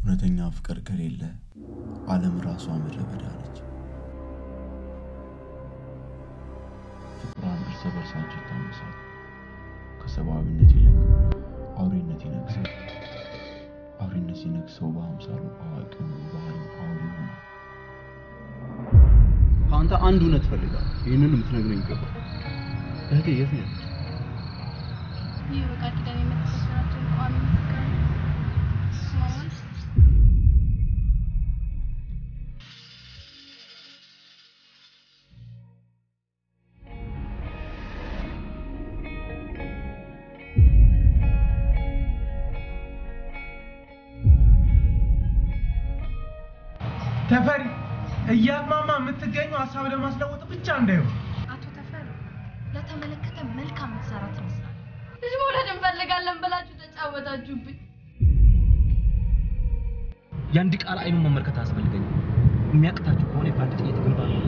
እውነተኛ ፍቅር ከሌለ ዓለም ራሷ ምድረ በዳ ነች። ፍቅሯን እርስ በርሳቸው ይታመሳል። ከሰብአዊነት ይልቅ አውሬነት ይነግሳል። አውሬነት ሲነግሰው በአምሳሉ አዋቂ ሆኖ ባህሪው አውሬ ይሆናል። ከአንተ አንድ እውነት እፈልጋለሁ። ይህንን የምትነግረኝ ይገባል። እህቴ የት ነው ያለችው? ይህ በቃል ኪዳን የምትፈስራቸውን ቋሚ ምስጋና ማመን ተፈሪ እያቅማማ የምትገኘው ሀሳብ ለማስለወጥ ብቻ እንዳይሆን አቶ ተፈሪ ለተመለከተ መልካም መሰራት ይመስላል። ልጅ መውለድ እንፈልጋለን ብላችሁ ተጫወታችሁብኝ። የአንድ ቃል አይኑን መመልከት አያስፈልገኝም። የሚያቅታችሁ ከሆነ በአንድ ጥይት ግንባር ነው